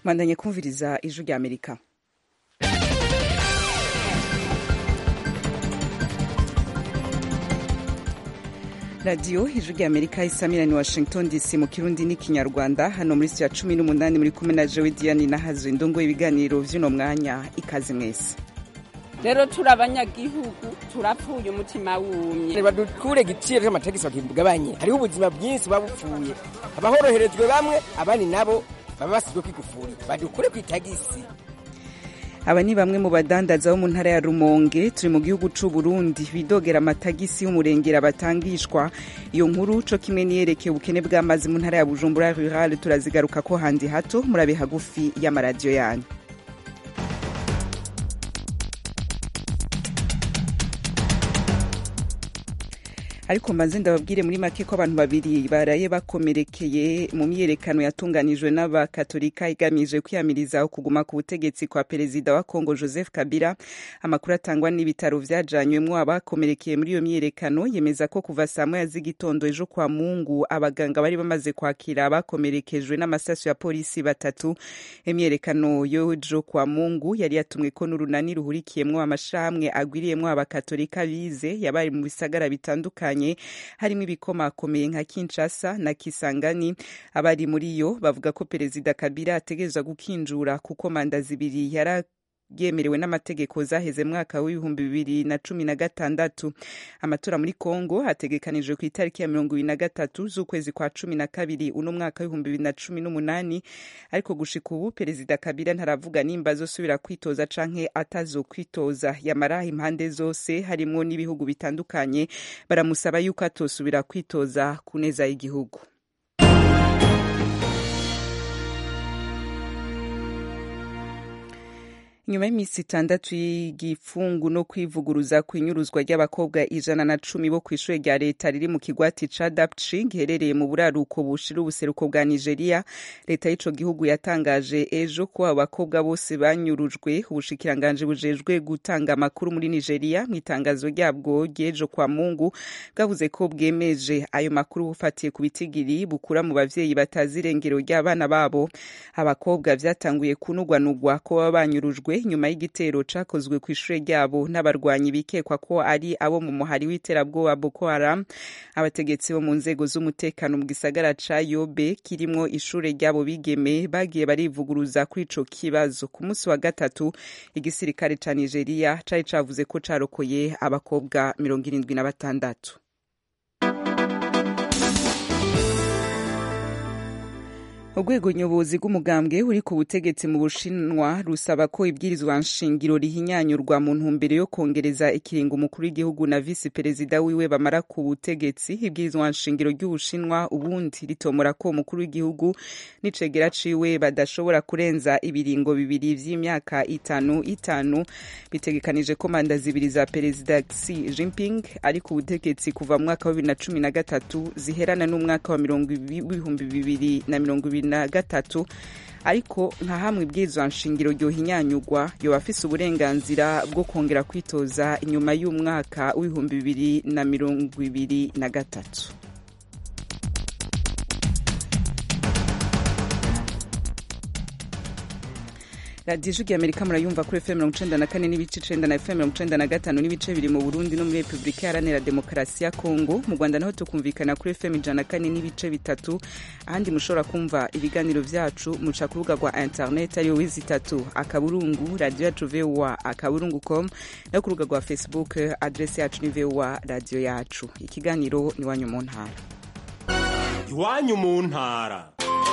mwandanye kumviriza ijwi rya amerika radiyo ijwi rya amerika isamirani washington dc mu kirundi n'ikinyarwanda hano muri sitiya cumi n'umunani muri kumwe na jewe diane nahazo indongo ibiganiro vy'uno mwanya ikaze mwese rero turi abanyagihugu turapfuye umutima wumye badukure igiciro cy'amategeko bakigabanye hariho ubuzima bwinshi buba bupfuye abahoroherejwe bamwe abandi nabo baba basizwe kwigufuri badukure ku itagisi aba ni bamwe mu badandaza bo mu ntara ya rumonge turi mu gihugu c'u burundi bidogera amatagisi y'umurengera batangishwa iyo nkuru co kimwe niyerekeye ubukene bw'amazi mu ntara ya bujumbura rural turazigaruka ko handi hato murabe hagufi y'amaradiyo yanyu ariko mbanze ndababwire muri make ko abantu babiri baraye bakomerekeye mu myiyerekano yatunganijwe n'abakatolika igamije kwiyamiriza kuguma ku butegetsi kwa perezida wa kongo joseph kabila amakuru atangwa n'ibitaro vyajanywemwo abakomerekeye muri iyo myiyerekano yemeza ko kuva saa moya z'igitondo ejo kwa mungu abaganga bari bamaze kwakira abakomerekejwe n'amasasu ya polisi batatu imyiyerekano y'ejo kwa mungu yari yatumweko n'urunani ruhurikiyemwo amashirahamwe agwiriyemwo abakatolika bize yabaye mu bisagara bitandukanye harimo ibikomakomeye nka Kinshasa na Kisangani abari muri yo bavuga ko perezida Kabila ategerezwa gukinjura kuko manda zibiri yara yemerewe n'amategeko zaheze mwaka w'ibihumbi bibiri na cumi na gatandatu amatora muri kongo hategekanijwe ku itariki ya mirongo ibiri na gatatu z'ukwezi kwa cumi na kabiri uno mwaka w'ibihumbi bibiri na cumi n'umunani ariko gushika ubu perezida kabila ntaravuga nimba azosubira kwitoza canke atazokwitoza yamara impande zose harimwo n'ibihugu bitandukanye baramusaba yuko atosubira kwitoza ku neza y'igihugu nyuma y'iminsi itandatu y'igifungu no kwivuguruza ku inyuruzwa ry'abakobwa ijana na cumi bo ku ishuri rya leta riri mu kigwati ca dapchi giherereye mu buraruko bushira ubuseruko bwa nigeria leta y'ico gihugu yatangaje ejo ko abo bakobwa bose banyurujwe ubushikiranganji bujejwe gutanga amakuru muri nigeria mu itangazo ryabwo ry'ejo kwa mungu bwavuze ko bwemeje ayo makuru bufatiye ku bitigiri bukura mu bavyeyi batazi irengero ry'abana babo abakobwa vyatanguye kunugwanugwa ko baba banyurujwe nyuma y'igitero cakozwe ku ishure ryabo n'abarwanyi bikekwa ko ari abo mu muhari w'iterabwoba Boko Haram abategetsi bo mu nzego z'umutekano mu gisagara ca Yobe kirimwo ishure ryabo bigeme bagiye barivuguruza kuri ico kibazo ku munsi wa gatatu igisirikare ca Nigeria cari cavuze ko carokoye abakobwa mirongo irindwi na batandatu urwego nyobozi rw'umugambwe uri ku butegetsi mu bushinwa rusaba ko ibwirizwa nshingiro rihinyanyurwa mu ntumbero yo kongereza ikiringo umukuru w'igihugu na visi perezida wiwe bamara ku butegetsi ibwirizwa nshingiro ry'ubushinwa ubundi ritomora ko umukuru w'igihugu n'icegera ciwe badashobora kurenza ibiringo bibiri vy'imyaka itanu itanu bitegekanije ko manda zibiri za perezida Xi Jinping ari ku butegetsi kuva mu mwaka wa bibiri na cumi na gatatu ziherana n'umwaka wa mirongo ibihumbi bibiri na mirongo ibiri na gatatu ariko nka hamwe ibwirizwa nshingiro ryohinyanyurwa yoba afise uburenganzira bwo kongera kwitoza inyuma y'umwaka w'ibihumbi bibiri na mirongo ibiri na gatatu radiyo ijwi amerika murayumva kuri fm mirongo icenda na kane n'ibice icenda na fm mirongo icenda na gatanu n'ibice biri mu burundi no muri repubulika iharanira demokarasi ya kongo mu rwanda naho tukumvikana kuri fm ijana na kane n'ibice bitatu ahandi mushobora kumva ibiganiro vyacu muca ku rubuga rwa internet ariyo wizi itatu akaburungu radiyo yacu voa akaburungu com no ku rubuga rwa facebook adresi yacu ni voa radiyo yacu ikiganiro ni iwanyu mu ntara iwanyu mu ntara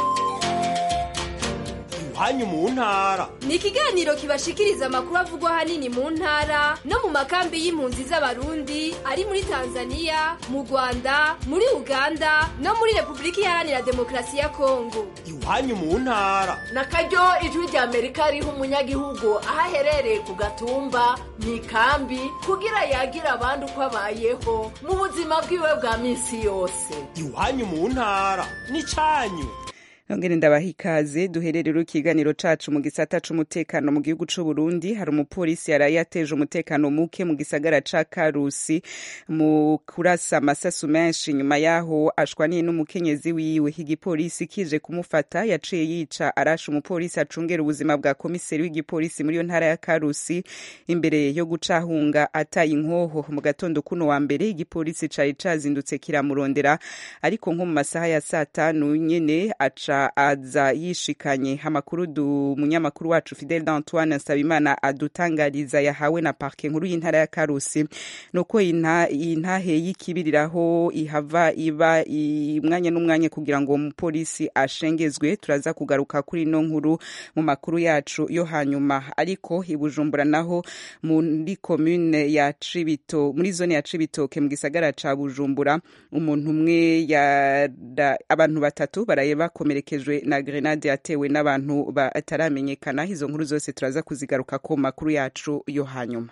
iwanyu mu ntara ni ikiganiro kibashikiriza amakuru avugwa ahanini mu ntara no mu makambi y'impunzi z'abarundi ari muri tanzania mu rwanda muri uganda no muri repubulika iharanira demokarasi ya kongo iwanyu mu ntara na karyo ijwi rya amerika riha umunyagihugu aho aherereye ku gatumba mu ikambi kugira yagira abandi uko abayeho mu buzima bwiwe bwa minsi yose iwanyu mu ntara ni cyanyu nongere ndabaha ikaze duhererero ikiganiro cacu mu gisata c'umutekano mu gihugu c'u Burundi hari umupolisi yaraye yateje umutekano muke mu gisagara ca Karusi mu kurasa amasasu menshi nyuma yaho ashwaniye n'umukenyezi wiwe igipolisi kije kumufata yaciye yica arasha umupolisi acungera ubuzima bwa komiseri w'igipolisi muri iyo ntara ya Karusi imbere yo gucahunga ataye inkoho mu gatondo kuno wa mbere igipolisi cari cazindutse kiramurondera ariko nko mu masaha ya saa tanu nyene aca aza yishikanye amakuru du munyamakuru wacu Fidel d'Antoine Nsabimana adutangariza yahawe na parke nkuru y'intara ya Karusi nuko intahe y'ikibiriraho ihava iba umwanya n'umwanya kugira ngo umupolisi ashengezwe turaza kugaruka kuri ino nkuru mu makuru yacu yo hanyuma ariko ibujumbura naho muri commune ya Cibito muri zone ya Cibitoke mu gisagara ca Bujumbura umuntu umwe abantu batatu baraye bakomerekejwe na grenade yatewe n'abantu bataramenyekana izo nkuru zose turaza kuzigaruka ku makuru yacu yo hanyuma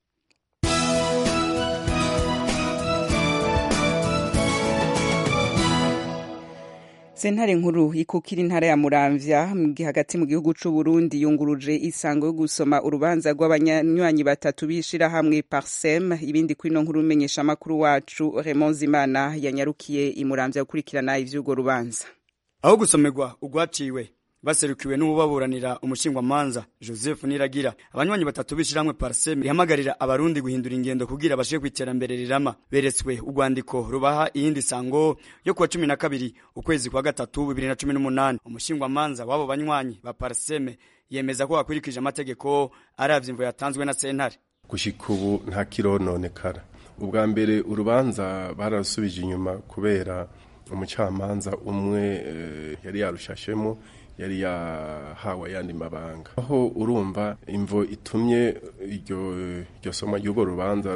sentare nkuru ikukira intara ya muramvya hagati mu gihugu c'u Burundi yunguruje isango yo gusoma urubanza rw'abanywanyi batatu b'ishirahamwe Parsem ibindi kuri no nkuru umenyesha makuru wacu Raymond Zimana yanyarukiye imuramvya gukurikirana ivy'urwo rubanza aho gusomerwa ugwaciwe baserukiwe n'ububaburanira umushingwamanza Joseph Niragira abanywanyi batatu bishiramwe Parsem ihamagarira abarundi guhindura ingendo kugira bashike kwiterambere rirama beretswe urwandiko rubaha iyindi sango yo kuwa cumi na kabiri ukwezi kwa gatatu bibiri na cumi n'umunani umushingwamanza w'abo banywanyi ba Parsem yemeza ko bakurikije amategeko aravye imvo yatanzwe na sentare gushika ubu nta kirononekara ubwa mbere urubanza barasubije inyuma kubera umucamanza umwe e, yari yarushashemo yari yahawe ayandi mabanga aho urumva imvo itumye iryo iryo soma ry'urwo rubanza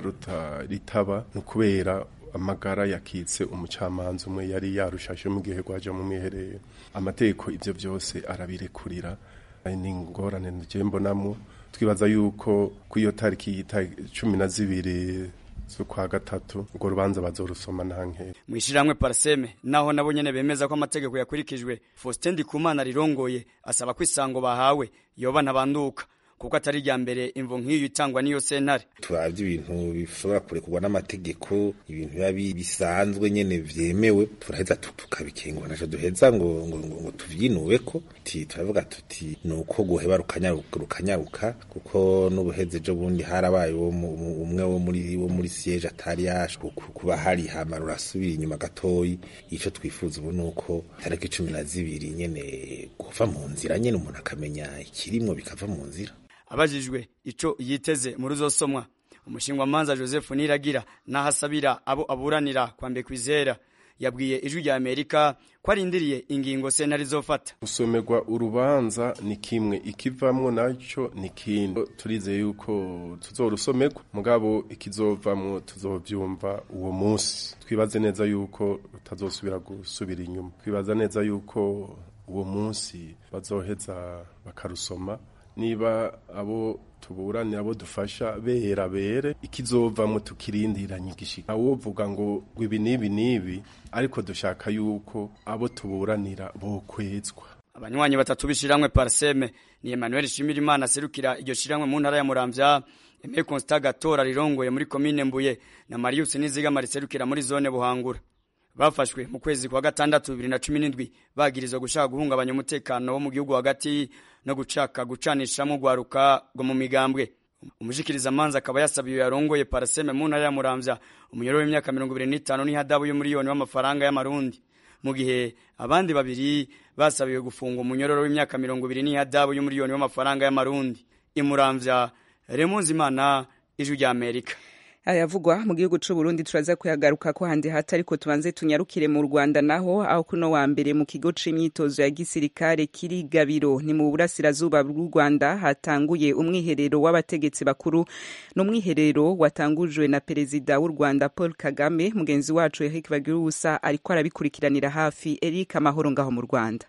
ritaba ni ukubera amagara yakitse umucamanza umwe yari yarushashe mu gihe rwaje mu mwiherero amategeko ibyo byose arabirekurira ni ingorane nje mbonamo twibaza yuko ku iyo tariki cumi na zibiri z'ukwa gatatu urwo rubanza bazorusoma nta nkera mu ishiramwe Parseme naho nabo nyene bemeza ko amategeko yakurikijwe Faustin Ndikumana rirongoye asaba ko isango bahawe yoba ntabanduka kuko atari rya mbere imvo nk'iyo itangwa n'iyo sentare turavye ibintu bishobora kurekurwa n'amategeko ibintu biba bisanzwe nyene vyemewe turaheza tukabikengura naco duheza ngo ngo, ngo, ngo tuvyinubeko ti turavuga tuti nuko guheba rukanyaruka rukanyaruka kuko n'ubuheze ejo bundi harabaye umwe wo muri wo muri siège atari yaje kuba hari hama rurasubira inyuma gatoyi ico twifuza ubu nuko tariki cumi na zibiri nyene kuva mu nzira nyene umuntu akamenya ikirimwo bikava mu nzira abajijwe ico yiteze muri uzosomwa umushingwamanza Joseph Niragira nahasabira abo aburanira kwambe kwizera yabwiye ijwi rya Amerika ko arindiriye ingingo sentare izofata gusomerwa urubanza ni kimwe ikivamwo naco ni kindi turizeye yuko tuzorusomerwa mugabo ikizovamwo tuzovyumva uwo munsi twibaze neza yuko rutazosubira gusubira inyuma twibaza neza yuko uwo munsi bazoheza bakarusoma niba abo tuburanira abo dufasha bera bere ikizovamwo tukirindiranye igishika awovuga ngo ibi nibi nibi ariko dushaka yuko abo tuburanira bokwezwa abanywanyi batatu bishiramwe Parseme ni Emmanuel Shimirimana serukira iryo shiramwe mu ntara ya Muramvya Aimé Constant Gatora rirongoye muri commune Mbuye na Marius Nizigama riserukira muri zone Buhangura bafashwe mu kwezi kwa gatandatu bibiri na cumi n'indwi bagirizwa gushaka guhungabanya umutekano wo mu gihugu hagati no gucaka gucanishamo urwaruka rwo mu migambwe umushikiriza manza akaba yasabiye yarongoye paraseme mu ntara ya muramvya umunyoro w'imyaka mirongo ibiri n'itanu n'ihadabu y'umuriyoni w'amafaranga y'amarundi mu gihe abandi babiri basabiwe gufunga umunyororo w'imyaka mirongo ibiri n'ihadabu y'umuriyoni w'amafaranga y'amarundi imuramvya remunzimana ijwi rya amerika ayavugwa mu gihugu c'u Burundi turaza kuyagaruka ko handi hata ariko tubanze tunyarukire mu Rwanda naho aho kuno wa mbere mu kigo c'imyitozo ya gisirikare kiri Gabiro ni mu burasirazuba bw'u Rwanda hatanguye umwiherero w'abategetsi bakuru n'umwiherero watangujwe na perezida w'u Rwanda Paul Kagame mugenzi wacu Eric Bagirusa ariko arabikurikiranira hafi Eric amahoro ngaho mu Rwanda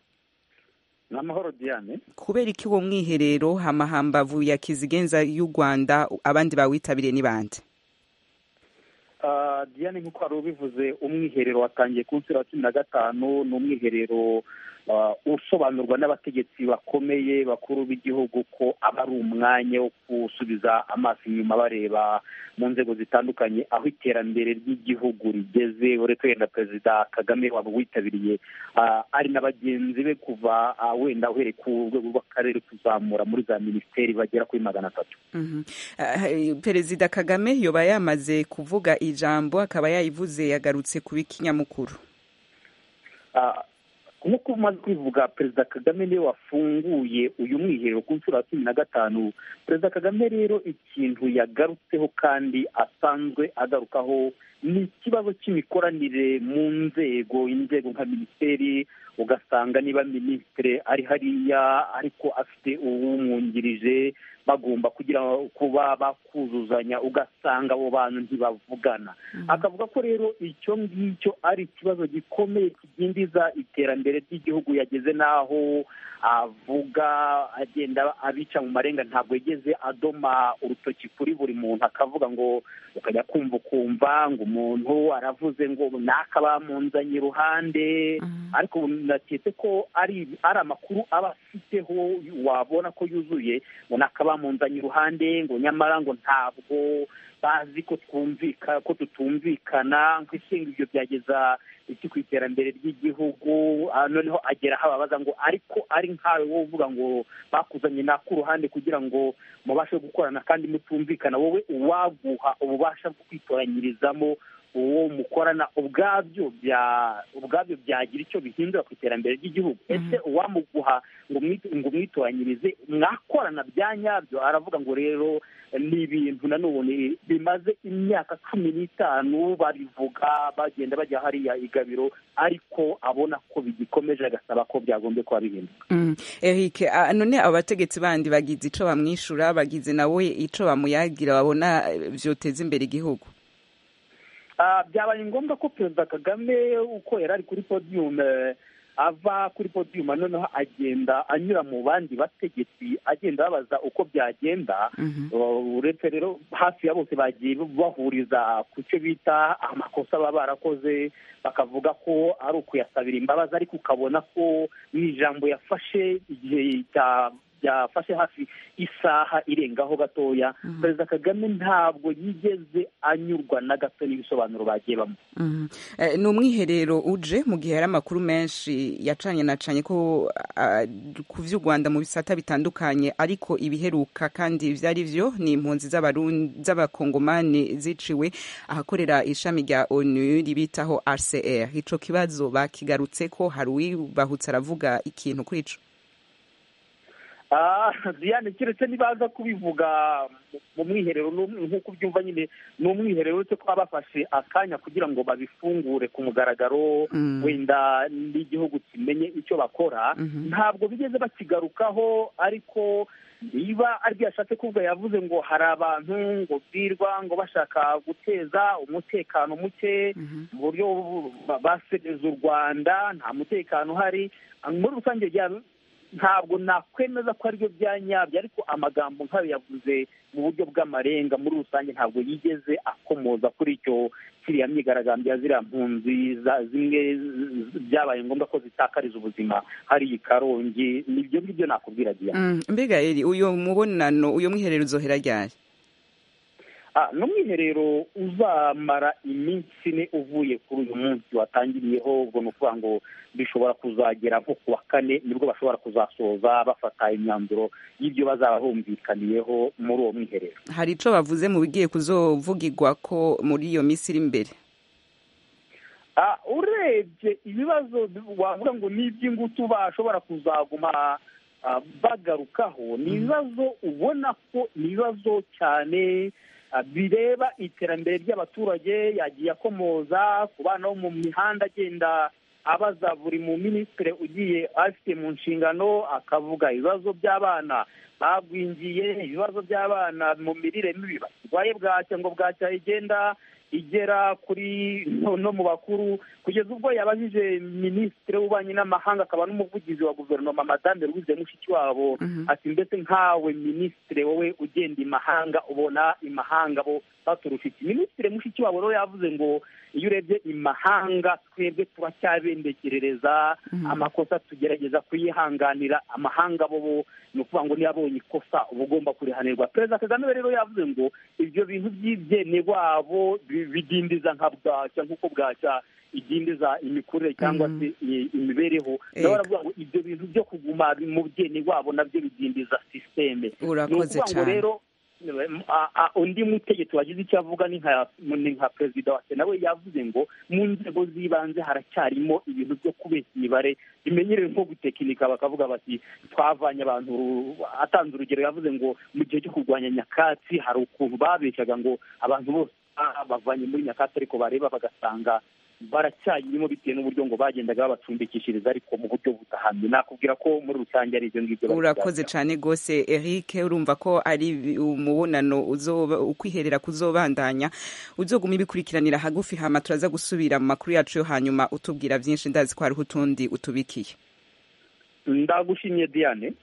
ni amahoro diane kubera iki uwo mwiherero hamahambavu ya kizigenza y'u Rwanda abandi bawitabiriye ni bande diane nk'uko wari ubivuze umwiherero watangiye ku nshuro ya cumi na gatanu ni umwiherero uh, usobanurwa n'abategetsi bakomeye bakuru b'igihugu ko aba ari umwanya wo gusubiza amaso inyuma bareba mu nzego zitandukanye aho iterambere ry'igihugu rigeze uretse wenda perezida kagame waba witabiriye uh, ari na bagenzi be kuva uh, wenda uhereye ku rwego rw'akarere kuzamura muri za minisiteri bagera kuri magana atatu Mhm. Ah, perezida kagame yoba yamaze kuvuga ijambo akaba yayivuze yagarutse ku b'ikinyamukuru Ah, nk'uko umaze kwivuga perezida kagame niwe wafunguye uyu mwiherero ku nshuro ya cumi na gatanu perezida kagame rero ikintu yagarutseho kandi asanzwe agarukaho ni ikibazo cy'imikoranire mu nzego inzego nka minisiteri ugasanga niba minisitiri ari hariya ariko afite uwumwungirije bagomba kugira kuba bakuzuzanya ugasanga abo bantu ntibavugana akavuga ko rero icyo ngicyo ari ikibazo gikomeye kidindiza iterambere ry'igihugu yageze n'aho avuga agenda abica mu marenga ntabwo yigeze adoma urutoki kuri buri muntu akavuga ngo ukajya kumva ukumva ngo umuntu aravuze ngo naka bamunzanye iruhande ariko ubu naketse ko ari ari amakuru aba afiteho wabona ko yuzuye ngo naka bamunzanye iruhande ngo nyamara ngo ntabwo bazi ko twumvika ko tutumvikana nk'ishinga ibyo byageza iki ku iterambere ry'igihugu ah, noneho agera aho ababaza ngo ariko ari nkawe wowe uvuga ngo bakuzanye naka uruhande kugira ngo mubashe gukorana kandi mutumvikana wowe uwaguha ububasha bwo kwitoranyirizamo uwo mukorana ubwabyo bya ubwabyo byagira icyo bihindura ku iterambere ry'igihugu ese uwamuguha ngo umwit- ngo umwitoranyirize mwakorana bya nyabyo aravuga ngo rero ni ibintu nanone bimaze imyaka cumi n'itanu babivuga bagenda bajya hariya igabiro ariko abona ko bigikomeje agasaba ko byagombye kuba bihinduka Mm. Eric ah, none abo bategetsi bandi bagize ico bamwishura bagize nawe ico bamuyagira babona eh, vyoteza imbere igihugu Ah, byabaye ngombwa ko perezida kagame uko yari ari kuri podium eh, ava kuri podium noneho agenda anyura mu bandi bategetsi agenda babaza uko byagenda Uh, uretse rero hafi ya bose bagiye bahuriza ku cyo bita amakosa baba barakoze bakavuga ko ari ukuyasabira imbabazi ariko ukabona ko mu ijambo yafashe igihe cya byafashe hafi isaha irengaho gatoya perezida kagame ntabwo yigeze anyurwa na gato n'ibisobanuro bagiye bamuha Mhm. Eh, ni umwiherero uje mu gihe hari amakuru menshi yacanye nacanye ko ah, ku vy'u rwanda mu bisata bitandukanye ariko ibiheruka kandi vyari vyo ni impunzi z'Abarundi- z'abakongomani ziciwe ahakorera ishami rya onu ribitaho rcr ico kibazo bakigarutse ko hari uwibahutse aravuga ikintu kuri ico Ah, Diane keretse nibaza kubivuga mu- mu mwiherero n'um- nk'uko ubyumva nyine ni umwiherero uretse ko baba bafashe akanya kugira ngo babifungure ku mugaragaro Mm. wenda n'igihugu kimenye icyo bakora Mhm. ntabwo bigeze bakigarukaho ariko niba aribyo yashatse kuvuga yavuze ngo hari abantu ngo birwa ngo bashaka guteza umutekano muke mu buryo bu- ba- basereza u rwanda nta mutekano uhari muri rusange rya- ntabwo nakwemeza ko aribyo bya nyabyo ariko amagambo nk'ayo yavuze mu buryo bw'amarenga muri rusange ntabwo yigeze akomoza kuri icyo kiriya myigaragambyo ya ziriya mpunzi za- zimwe z- byabaye ngombwa ko zitakariza ubuzima hari i karongi nibyo ngibyo nakubwira diana Mm, mbega eri uyo mubonano uyo mwiherero uzohera ryari Ah, ni umwiherero uzamara iminsi ine uvuye kuri uyu munsi watangiriyeho ubwo ni ukuvuga ngo bishobora kuzagera nko ku wa kane nibwo bashobora kuzasoza bafata imyanzuro y'ibyo bazaba bumvikaniyeho muri uwo mwiherero hari ico bavuze mu bigiye kuzovugirwa ko muri iyo minsi iri imbere Ah, urebye ibibazo wavuga ngo ni iby'ingutu bashobora kuzaguma ah, bagarukaho ni ibibazo ubona ko ni ibibazo cyane ah, bireba iterambere ry'abaturage yagiye akomoza ku bana bo mu mihanda agenda abaza buri mu minisitiri ugiye afite mu nshingano akavuga ibibazo by'abana bagwingiye ibibazo by'abana mu mirire mibi barwaye bwacya ngo bwacya igenda igera kuri no, no mu bakuru kugeza ubwo yabajije minisitiri w'ububanyi n'amahanga akaba n'umuvugizi wa guverinoma madame louise mushikiwabo ati mbese nkawe minisitiri wowe ugenda imahanga ubona imahanga bo baturusha iki minisitiri mushikiwabo rero yavuze ngo iyo urebye imahanga twebwe turacyabendekerereza amakosa tugerageza kuyihanganira amahanga bo bo ni ukuvuga ngo niyo abonye ikosa uba ugomba kurihanirwa perezida kagame rero yavuze ngo ibyo bintu by'ibyene wabo bi- bidindiza nka bwacya nk'uko bwacya idindiza imikurire cyangwa se i- imibereho nawe aravuga ngo ibyo bintu byo kuguma mu byene wabo nabyo bidindiza sisiteme Urakoze ni ukuvuga ngo cyane. rero a- a- undi mutegetsi wagize icyo avuga ni nka ni nka perezida wa sena we yavuze ngo mu nzego z'ibanze haracyarimo ibintu byo kubeshya imibare bimenyerewe nko gutekinika bakavuga bati twavanye abantu ru- atanze urugero yavuze ngo mu gihe cyo kurwanya nyakatsi hari ukuntu babeshyaga ngo abantu bose ah, bavanye muri nyakatsi ariko bareba bagasanga baracyayirimo bitewe n'uburyo ngo bagendaga babacumbikishiriza ariko mu buryo budahamye nakubwira ko muri rusange ari ibyo ngibyo bari urakoze cyane rwose eric urumva ko ari umubonano uzoba ukwiherera kuzobandanya uzoguma ibikurikiranira hagufi hama turaza gusubira mu makuru yacu yo hanyuma utubwira byinshi ndazi ko hariho utundi utubikiye ndagushimye diane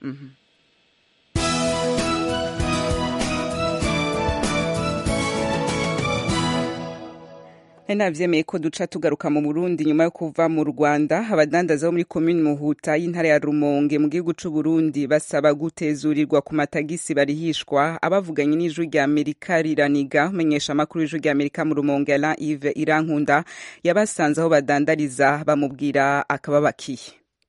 nari nabyemeye ko duca tugaruka mu burundi nyuma yo kuva mu rwanda abadandaza bo muri komini muhuta y'intara ya rumonge mu gihugu c'u burundi basaba gutezurirwa ku matagisi barihishwa abavuganye n'ijwi rya amerika riraniga umenyesha amakuru y'ijwi rya amerika mu rumonge alain ive irankunda yabasanze aho badandariza bamubwira akababakiye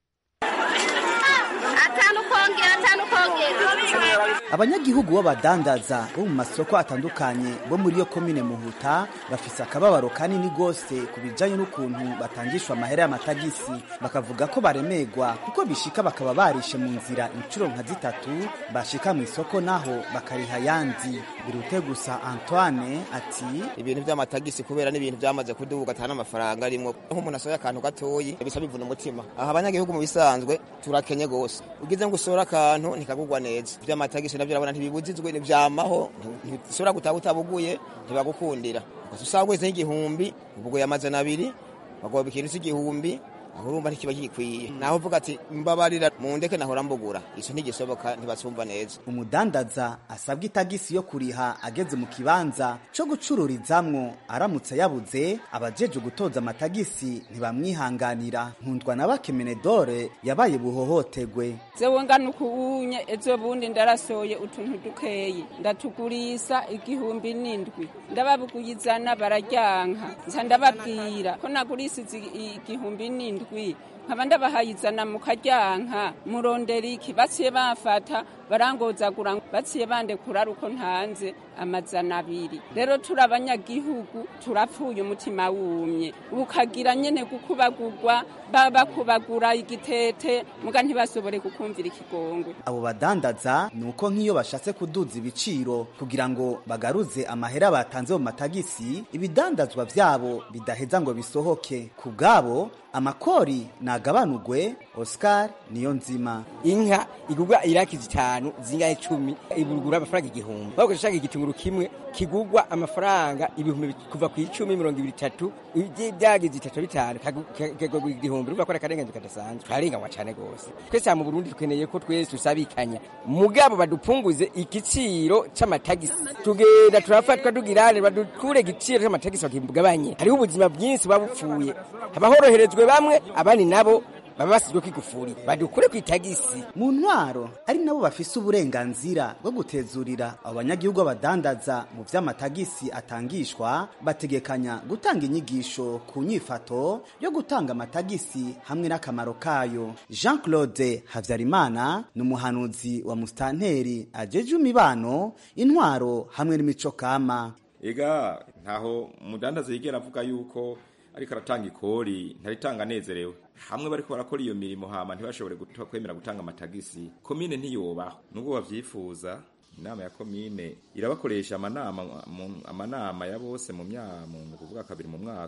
atanu kongera atanu kongera abanyagihugu b'abadandaza bo mu masoko atandukanye bo muri iyo komine muhuta bafise akababaro kanini gose ku bijanye n'ukuntu batangishwa amahera y'amatagisi bakavuga ko baremegwa kuko bishika bakaba barishe mu nzira incuro nka zitatu bashika mu isoko naho bakariha yandi birute gusa antoine ati ibintu by'amatagisi kubera n'ibintu byamaze kuduga atana amafaranga arimwo nk'umuntu asohoye akantu gatoyi bisa bivuna umutima aha abanyagihugu mu bisanzwe turakenye gose ugize ngo usore akantu ntikagugwa neza iby'amatagisi nabyo urabona ntibibujijwe ntibyamaho ntishobora gutaha utabuguye ntibagukundira gusa usanga wese nk'igihumbi ubuguye amazana abiri bagoba ikintu cy'igihumbi aho urumva ntikiba gikwiye naho uvuga ati mbabarira mu ndeke nahora mbugura ico ntigisoboka ntibasumva neza umudandaza asabwa itagisi yo kuriha ageze mu kibanza co gucururizamwo aramutse yabuze abajeje gutoza amatagisi ntibamwihanganira nkundwa na bakemenedore yabaye buhohotegwe zewe ngana ukubunye ejo bundi ndarasoye utuntu dukeyi ndatugurisa igihumbi n'indwi ndababuguyizana bararyanka nca ndababwira ko nagurisize igihumbi n'indwi nkaba ndabahayizana mu karyanka murondera iki baciye bafata barangozagura baciye bandekura ari uko ntanze amazana abiri rero turi abanyagihugu turapfuye umutima wumye ukagira nyene gukubagurwa baba bakubagura igitete muga ntibashobore kukumvira ikigongwe abo badandaza ni uko nk'iyo bashatse kuduza ibiciro kugira ngo bagaruze amahera batanze mu matagisi ibidandazwa vyabo bidaheza ngo bisohoke ku bwabo amakori nagabanugwe oscar niyo nzima inka igurwa iraki zitanu zingahe cumi ibugura amafaranga igihumbi waba ushaka igitunguru kimwe kigurwa amafaranga ibihumbi kuva ku icumi mirongo ibiri itatu byagize itatu bitanu kagurwa igihumbi urumva ko ari akarenganyo kadasanzwe turarenganywa cyane rwose twese mu burundi dukeneye ko twese dusabikanya mugabo badupunguze igiciro c'amatagisi tugenda turafatwa tugirane badukure igiciro c'amatagisi bakigabanye hariho ubuzima bwinshi buba bupfuye haba horoherejwe bamwe abandi nabo baba basizwe kwigufuri badukure ku itagisi mu ntwaro ari nabo bafise uburenganzira bwo gutezurira abo banyagihugu badandaza mu vy'amatagisi atangishwa bategekanya gutanga inyigisho ku nyifato yo gutanga amatagisi hamwe n'akamaro kayo jean claude havyarimana ni umuhanuzi wa mustanteri ajeje imibano intwaro hamwe n'imico kama ega ntaho umudandaza yigera avuga yuko ariko aratanga ikori ntaritanga anezerewe hamwe bariko barakora iyo mirimo hama ntibashobore kwemera gutanga amatagisi komine ntiyobaho nubwo bavyifuza inama ya komine irabakoresha amanama amanama ya bose mu myaka kuvuga kabiri mu mwaka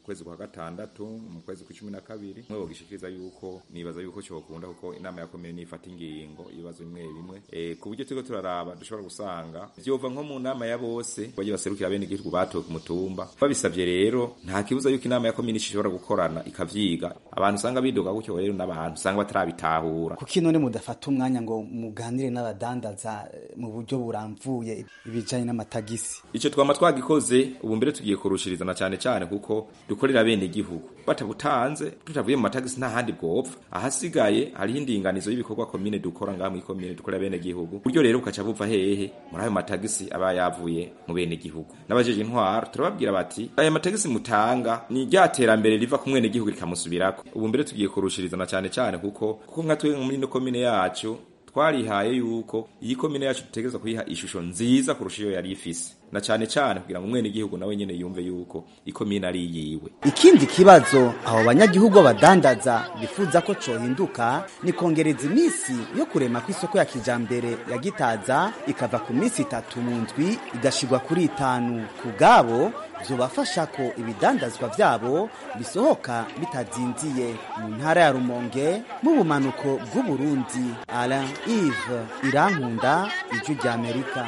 kwezi kwa gatandatu mu kwezi kwa cumi na kabiri mwe bogishikiriza yuko nibaza yuko cyokunda kuko inama ya komine nifata ingingo ibibazo bimwe bimwe e, ku buryo turiko turaraba dushobora gusanga vyova nko mu nama ya bose bagiye baserukira bene igihugu batowe ku mutumba babisavye rero nta kibuza yuko inama ya komine ishobora gukorana ikavyiga abantu usanga bidoga gutyo rero n'abantu usanga batarabitahura kuki none mudafata umwanya ngo muganire n'abadandaza eh, mu buryo buramvuye ibijanye n'amatagisi ico twama twagikoze ubu mbere tugiye kurushirizana cyane cyane kuko dukorera bene igihugu batabutanze tutavuye mu matagisi nta handi bwopfa ahasigaye hariho indinganizo y'ibikorwa komine dukora ngaha muri komine dukorera bene igihugu buryo rero bukaca buva hehe muri ayo matagisi aba yavuye mu bene igihugu n'abajeje intwaro turababwira bati aya matagisi mutanga ni rya terambere riva ku mwene igihugu rikamusubirako ubu mbere tugiye kurushirizana cyane cyane kuko kuko nka twe muri ino komine yacu twarihaye yuko iyi komine yacu dutegereza kuyiha ishusho nziza kurusha iyo yari ifise na cyane cyane kugira ngo umwene igihugu nawe nyene yumve yuko ikomine ari yiwe ikindi kibazo abo banyagihugu b'abadandaza bifuza ko cohinduka ni kongereza iminsi yo kurema kw'isoko ya kijambere ya gitaza ikava ku minsi itatu mu ndwi igashigwa kuri itanu ku bwabo vyobafasha ko ibidandazwa vyabo bisohoka bitazinziye mu ntara ya rumonge mu bumanuko bw'uburundi alain ive irankunda ijwi ry'amerika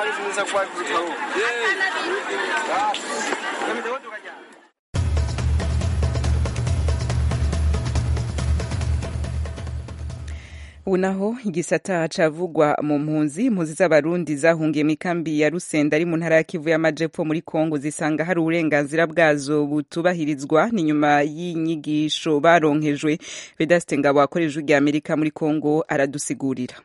ubu naho igisata cavugwa mu mpunzi impunzi z'abarundi zahungiye mu ikambi ya rusenda ari mu ntara ya kivu y'amajepfo muri kongo zisanga hari uburenganzira bwazo butubahirizwa ni nyuma y'inyigisho baronkejwe vedaste ngabo akoresha rya amerika muri kongo aradusigurira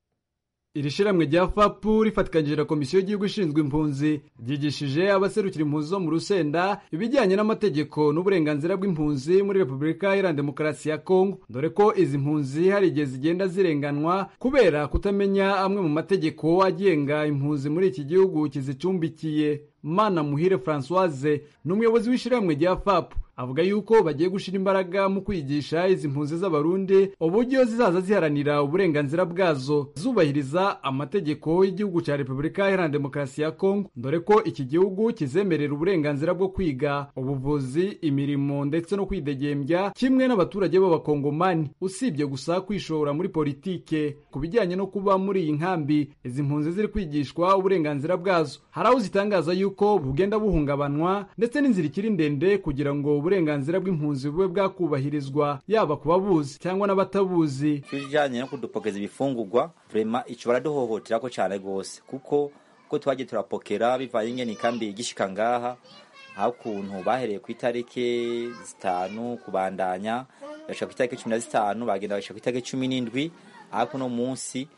iri shiramwe rya fapu rifatikanyije na komisiyo y'igihugu ishinzwe impunzi ryigishije abaserukira impunzi zo mu rusenda ibijyanye n'amategeko n'uburenganzira bw'impunzi muri repubulika iharanira demokarasi ya kongo dore ko izi mpunzi hari igihe zigenda zirenganwa kubera kutamenya amwe mu mategeko agenga impunzi muri iki gihugu kizicumbikiye mana muhire francoise ni umuyobozi w'ishyirahamwe rya fapu avuga yuko bagiye gushyira imbaraga mu kwigisha izi mpunzi z'abarundi uburyo zizaza ziharanira uburenganzira bwazo zubahiriza amategeko y'igihugu cya repubulika iharanira demokarasi ya kongo dore ko iki gihugu kizemerera uburenganzira bwo kwiga ubuvuzi imirimo ndetse no kwidegembya kimwe n'abaturage b'abakongomani usibye gusa kwishora muri politike ku bijyanye no kuba muri iyi nkambi izi mpunzi ziri kwigishwa uburenganzira bwazo hari aho zitangaza yuko bugenda buhungabanwa ndetse n'inzira ikiri ndende kugira ngo uburenganzira bw'impunzi bube bwakubahirizwa yaba ku babuzi cyangwa n'abatabuzi ibijyanye no kudupokeza ibifungurwa vrema ico baraduhohoterako cane gose kuko ko twagiye turapokera bivanye ingene ikambi igishika ngaha aho ukuntu bahereye ku itariki zitanu kubandanya bashika ku itariki cumi na zitanu bagenda bashika ku itariki cumi n'indwi ariko uno munsi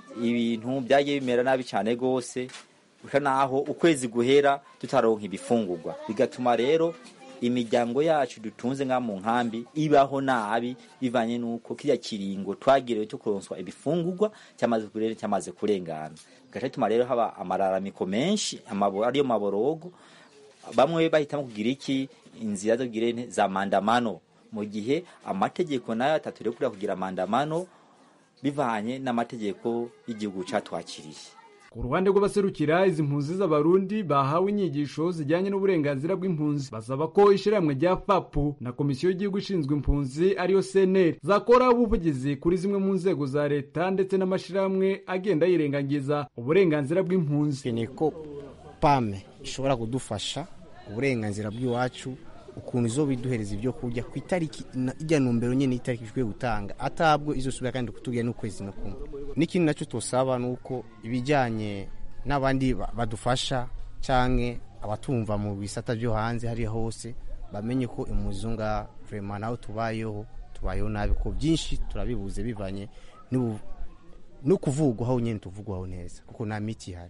ibintu byagiye bimera nabi cane gose gusa naho ukwezi guhera tutaronka ibifungurwa bigatuma rero imiryango yacu dutunze nka mu nkambi ibaho nabi bivanye nuko kiriya kiringo twagiriwe cyo kuronswa ibifungurwa cyamaze kurere cyamaze kurengana gaca bituma rero haba amararamiko menshi amabo ariyo maborogo bamwe bahitamo kugira iki inzira zo kugira za mandamano mu gihe amategeko nayo ataturekura kugira mandamano bivanye n'amategeko y'igihugu catwakiriye ku ruhande rw'abaserukira izi mpunzi z'abarundi bahawe inyigisho zijyanye n'uburenganzira bw'impunzi basaba ko ishyirahamwe rya fapu na komisiyo y'igihugu ishinzwe impunzi ariyo seneri zakora ubuvugizi kuri zimwe mu nzego za leta ndetse n'amashyirahamwe agenda yirengagiza uburenganzira bw'impunzi ni ko pame ishobora kudufasha uburenganzira bw'iwacu ukuntu izo biduhereza ibyo kurya ku itariki ijya numbero nyine itariki ishobora gutanga atabwo izo subira kandi kutubwira n'ukwezi no kumwe n'ikindi nacyo tosaba ni uko ibijyanye n'abandi badufasha cyangwa abatumva mu bisata byo hanze hariya hose bamenye ko impuzo nga vrema naho tubayeho tubayeho nabi ko byinshi turabibuze bivanye no kuvugwaho nyine tuvugwaho neza kuko nta miti ihari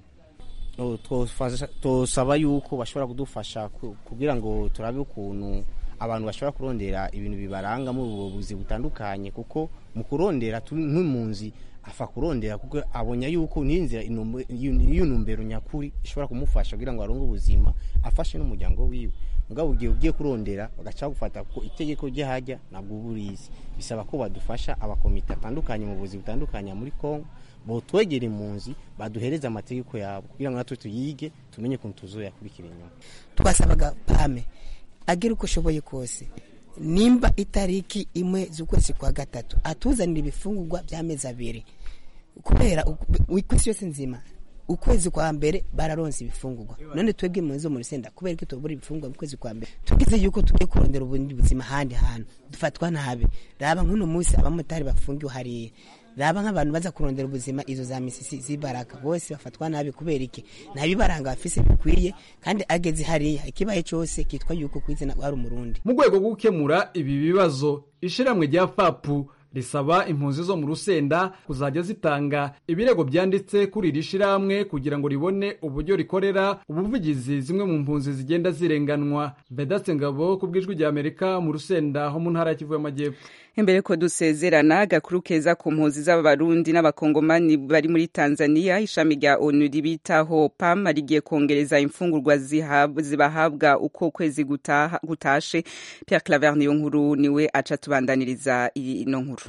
tosaba yuko bashobora kudufasha kugira ngo turabe ukuntu abantu bashobora kurondera ibintu bibaranga muri ubu buvuzi butandukanye kuko mu kurondera nk'impunzi afa kurondera kuko abonye yuko n'inzira iyo ntumbero nyakuri ishobora kumufasha kugira ngo aronge ubuzima afashe n'umuryango wiwe mugabo ugiye ugiye kurondera bagaca gufata ko itegeko ryahajya ntabwo uba urizi bisaba ko badufasha abakomite atandukanye mu buvuzi butandukanye muri kongo botwegera impunzi baduhereze amategeko yabo kugira ngo natwe tuyige tumenye ukuntu tuzoyakurikira inyuma twasabaga pame agera uko ashoboye kose nimba itariki imwe z'ukwezi kwa gatatu atuzanira ibifungurwa by'amezi abiri kubera ku isi yose nzima ukwezi kwa mbere bararonse ibifungurwa none twebwe mu zo mu rusenda kubera ko tubura ibifungurwa mu kwezi kwa mbere tugize yuko tugiye kurondera ubundi buzima ahandi hantu dufatwa nabi raba nk'uno munsi abamotari bafungiwe hariya raba nk'abantu baza kurondera ubuzima izo za misisi z'ibaraka bose bafatwa nabi kubera iki nta bibaranga bafise bikwiye kandi ageze hariya ikibaye cyose kitwa yuko ku izina ari umurundi mu rwego rwo gukemura ibi bibazo ishyirahamwe rya fapu risaba impunzi zo mu rusenda kuzajya zitanga ibirego byanditse kuri iri shyirahamwe kugira ngo ribone uburyo rikorera ubuvugizi zimwe mu mpunzi zigenda zirenganwa bedatse ngabo ku bw'ijwi rya amerika mu rusenda ho mu ntara ya kivu y'amajyepfo imbere ko dusezerana agakuru keza ku mpunzi z'abarundi n'abakongomani bari muri tanzania ishami rya onu ribitaho pam rigiye kongereza imfungurwa zibahabwa uko ukwezi gutashe pierre claver niyo nkuru niwe aca tubandaniriza ino nkuru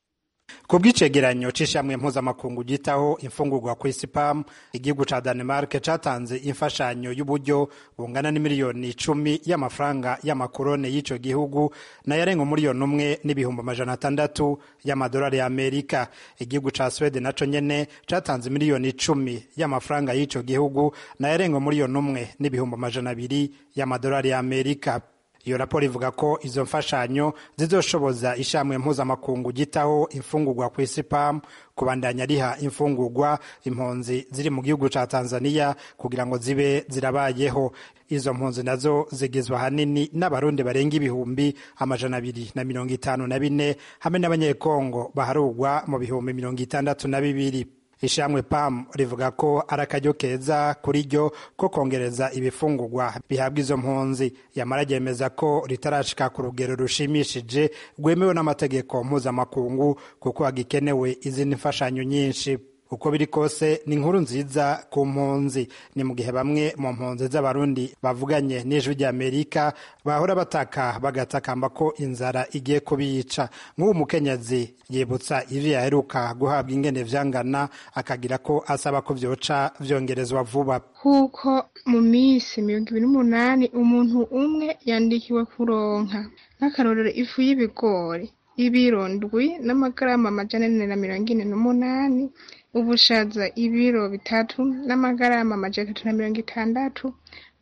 ku bw'icegeranyo c'ishamwe mpuzamakungu gitaho imfungurwa ku isi pam igihugu ca danemark catanze imfashanyo y'uburyo bungana n'imiliyoni icumi y'amafaranga y'amakorone y'ico gihugu nayarenga umuliyoni umwe n'ibihumbi amajana atandatu y'amadolari ya amerika igihugu ca swede naco nyene catanze miliyoni icumi y'amafaranga y'ico gihugu nayarenga umuliyoni umwe n'ibihumbi amajana abiri y'amadolari ya amerika iyo raporo ivuga ko izo mfashanyo zizoshoboza ishamwe mpuzamakungu gitaho imfungurwa ku isi pam kubandanya riha imfungurwa impunzi ziri mu gihugu ca tanzania kugira ngo zibe zirabayeho izo mpunzi nazo zigizwe ahanini n'abarundi barenga ibihumbi amajana abiri na mirongo itanu na bine hamwe n'abanyekongo baharugwa mu bihumbi mirongo itandatu na bibiri ishamwe pam rivuga ko ari akaryo keza kuri ryo ko kongereza ibifungurwa bihabwa izo mpunzi yamara ryemeza ko ritarashika ku rugero rushimishije rwemewe n'amategeko mpuzamakungu kuko hagikenewe izindi mfashanyo nyinshi uko biri kose ni inkuru nziza ku mpunzi ni mu gihe bamwe mu mpunzi z'abarundi bavuganye n'ijwi ry'amerika bahora bataka bagatakamba ko inzara igiye kubica nk'ubu mukenyezi yibutsa ivyo yaheruka guhabwa ingene vyangana akagira ko asaba ko vyoca vyongerezwa vuba kuko mu minsi mirongo ibiri n'umunani umuntu umwe yandikiwe kuronka nk'akarorero ifu y'ibigori ibiro ndwi n'amagarama amajana ane na mirongo ine n'umunani ubushaza ibiro bitatu n'amagarama amajana atatu na mirongo itandatu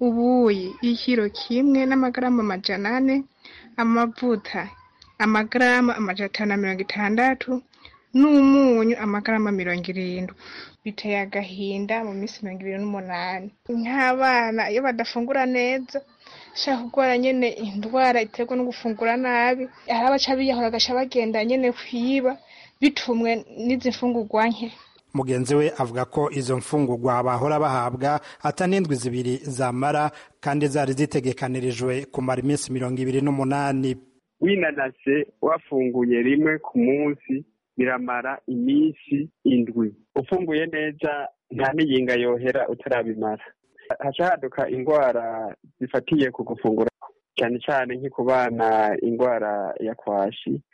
ubuyi ikiro kimwe n'amagarama amajana ane amavuta amagarama amajana atanu na mirongo itandatu n'umunyu amagarama mirongo irindwi biteye agahinda mu minsi mirongo ibiri n'umunani nk'abana iyo badafungura neza shaka kurwara nyene indwara iterwa no gufungura nabi hari abaca biyahura agaca bagenda nyene kwiba bitumwe n'izi mfungurwa nke mugenzi we avuga ko izo mfungurwa bahora bahabwa atanindwi zibiri zamara kandi zari zitegekanirijwe kumara iminsi mirongo ibiri n'umunani winanase wafunguye rimwe ku munsi biramara iminsi indwi ufunguye neza nta n'iyinga yohera utarabimara haca haduka indwara zifatiye ku gufungura cyane cyane nko ku bana indwara ya kwashi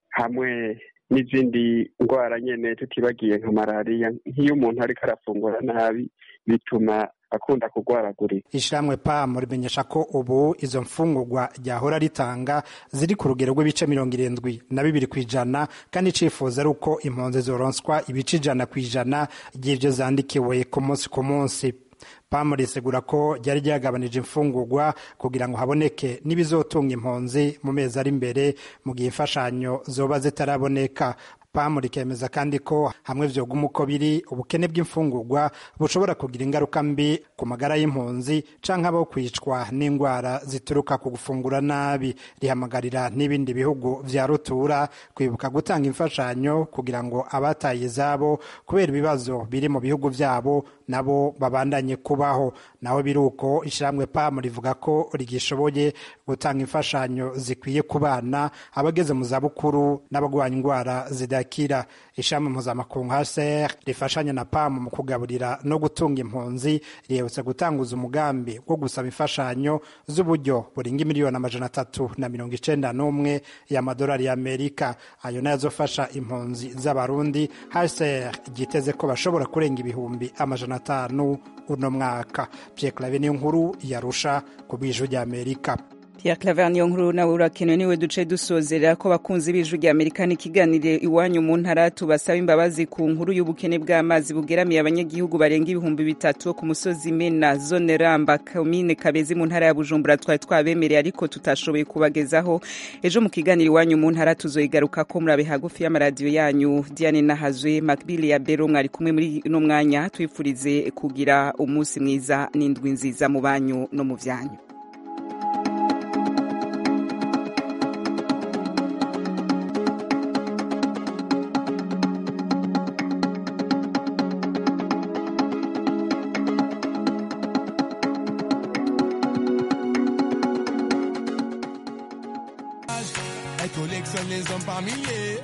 hamwe n'izindi ndwara nyine tutibagiye nka malariya nk'iyo umuntu ariko arafungura nabi bituma akunda kurwaragurika ishyirahamwe pam rimenyesha ko ubu izo mfungurwa ryahora ritanga ziri ku rugero rw'ibice mirongo irindwi na bibiri ku ijana kandi icifuza ari uko impunzi zoronswa ibice ijana ku ijana ry'ibyo zandikiwe ku munsi ku munsi pamu risegura ko ryari ryagabanije imfungurwa kugira ngo haboneke n'ibizotunga impunzi mu mezi ari imbere mu gihe imfashanyo zoba zitaraboneka pamu rikemeza kandi ko hamwe vyoguma uko biri ubukene bw'imfungurwa bushobora kugira ingaruka mbi ku magara y'impunzi canke abo kwicwa n'indwara zituruka ku gufungura nabi rihamagarira n'ibindi bihugu vya rutura kwibuka gutanga imfashanyo kugira ngo abataye izabo kubera ibibazo biri mu bihugu vyabo nabo babandanye kubaho naho biri uko ishyirahamwe pamu rivuga ko rigishoboye gutanga imfashanyo zikwiye ku bana abageze mu zabukuru n'abagwanya indwara zidakira ishami mpuzamakungu hcr rifashanya na pamu mu kugaburira no gutunga impunzi rihebutse gutanguza umugambi wo gusaba imfashanyo z'uburyo burenga miliyoni amajana atatu na mirongo icenda n'umwe y'amadolari y'amerika ayo nayo azofasha impunzi z'abarundi hcr ryiteze ko bashobora kurenga ibihumbi amajana atanu uno mwaka pierre clave niyo nkuru yarusha ku bw'ijwi ry'amerika Pierre Claver niyo nkuru nawe urakenewe niwe duce dusozera ko bakunzi b'ijwi rya Amerika n'ikiganire iwanyu mu ntara tubasaba imbabazi ku nkuru y'ubukene bw'amazi bugeramiye abanyagihugu barenga ibihumbi bitatu ku musozi Mena zone Ramba komine Kabezi mu ntara ya Bujumbura twari twabemereye ariko tutashoboye kubagezaho ejo mu kiganiro iwanyu mu ntara tuzoyigaruka ko murabe hagufi y'amaradiyo yanyu Diane Nahazwe Macbili ya Bero mwari kumwe muri no mwanya twifurize kugira umunsi mwiza n'indwi nziza mu banyu no mu vyanyu Elle collectionne les hommes par milliers.